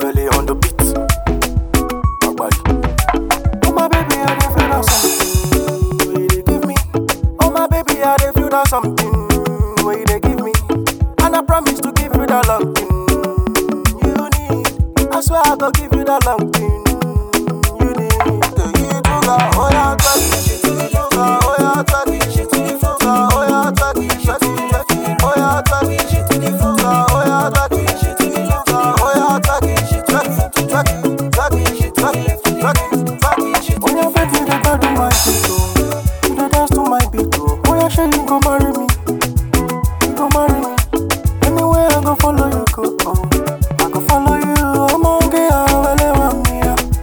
belly on the beat. Agbari. Oh my baby, I dey feel that something. What you dey give me? Oh my baby, I dey feel that something. What you dey give me? And I promise to give you that long thing you need. I swear I go give you that long thing you need. The you do got oh yeah, touch it, you do got oh yeah, touch it, you do got oh yeah, touch it, touch it, touch it, oh yeah, touch it, you do got oh yeah, touch it, you do got oh yeah, touch it, touch it, touch it, touch it, touch it, touch it, touch it. Oh yeah, baby, you dey do my beat oh, you dey dance to my beat oh. Oh yeah, sure you go marry me, you go marry me. Anywhere I go follow you go oh, I go follow you. I'm on get out, me.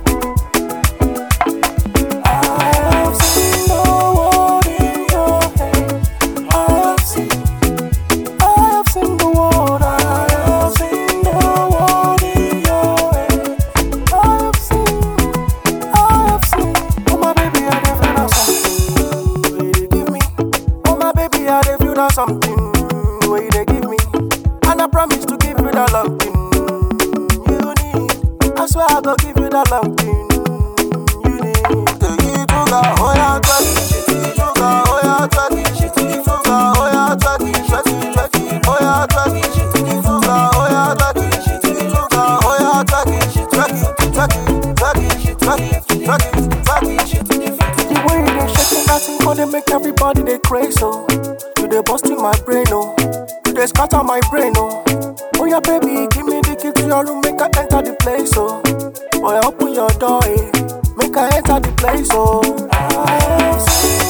I have seen the world in your hand. I have seen, I have seen the world. I have seen the world in your hand. I have seen, I have seen. Oh my baby, I dey feel that something. What you dey give me? Oh my baby, I dey feel that something. What you dey give me? And I promise to give you that love thing you need. I swear I go give you that love thing you need. The you do got oh yeah, touch it, you do got oh yeah, touch it, you do got oh yeah, touch it, touch it, touch it, oh yeah, touch it, you do got oh yeah, touch it, you do got oh yeah, touch it, touch it, touch it, touch it, touch it, touch it, touch it. The way you dey shake that thing, go dey make everybody dey crazy oh. You dey bust in my brain oh, you dey scatter my brain oh. Oh yeah, baby, give me the key to your room, make I enter the place oh. Boy, open your door, eh? Make I enter the place oh. I have seen